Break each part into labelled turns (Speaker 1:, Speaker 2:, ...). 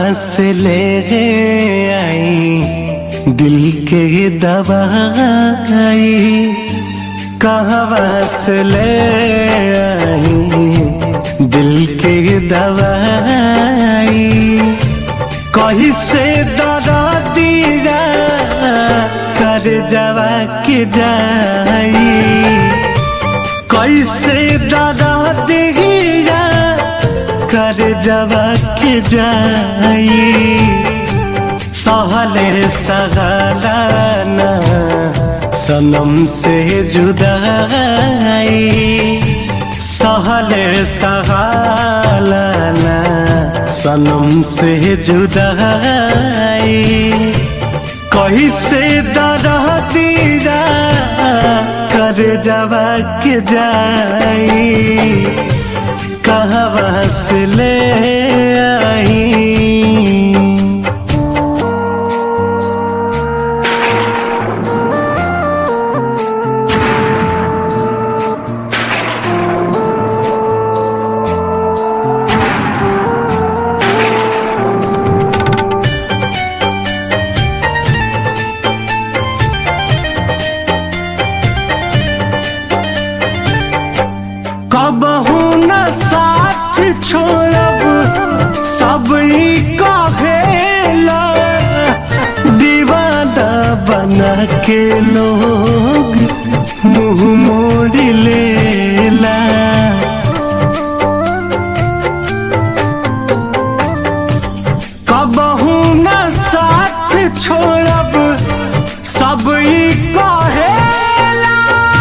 Speaker 1: से ले आई दिल के दवाई कहवा से ले आई दिल के दवाई कहीं से दरा दिया कर जवा के जाई कैसे दरा दिया कर जवा के जाई सहले सहलाना सनम से जुदाई सहले सहलाना सनम से जुदाई कहीं से दरा दीरा कर जवा के जाई कहवा से ले आई कबहू न साथ छोड़ब सब ई कहेला दीवाना बना के लोग मुंह मोड़ लेला कबहू न साथ छोड़ब सब ई कहेला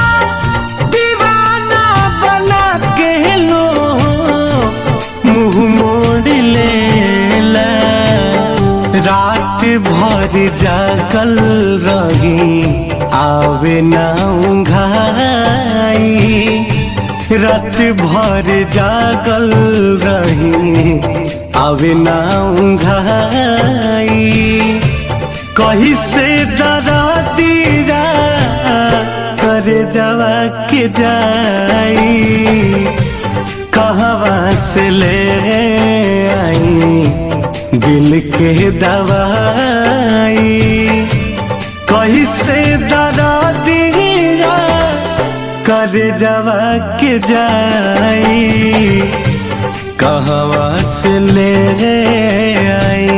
Speaker 1: दीवाना बना के लो मुंह मोड़ लेला रात भर जागल रही आवे ना उंघाई रात भर जागल रही आवे ना उंघाई कहीं से दरा दीरा कर जवा के जाई कहवा से ले आई दिल के दवाई कहीं से दरा दीरा कर जवा के जाई कहवा से ले आई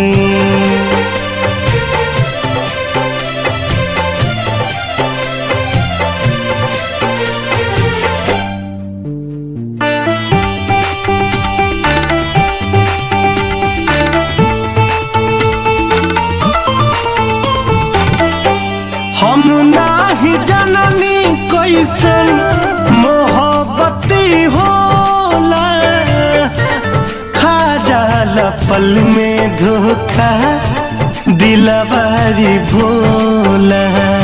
Speaker 1: हम नाही जननी कैसन मोहब्बती होला खा जाला पल में धोखा दिलवारी भोला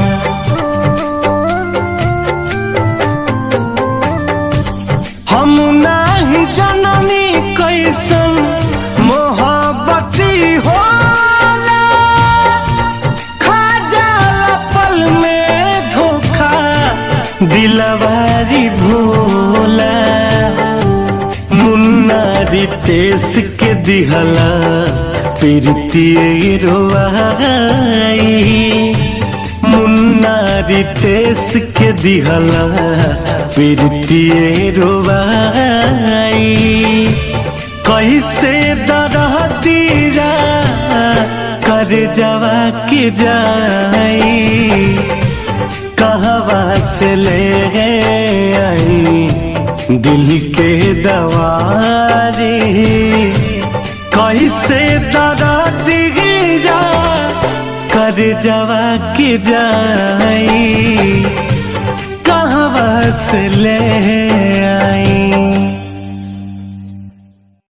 Speaker 1: हम नाही जननी कैसन मोहब्बती होला खा जाला पल में धोखा दिलवारी भोला मुन्ना रितेश के दिहला प्रीति रोवाई मुन्ना रितेश के दिहला प्रीति रोवाई कैसे दरा दीरा कर जवा के जाई कहवा से ले आई दिल के दवारी कैसे दरा दीरा कर जवा के जाई कहवा से ले आई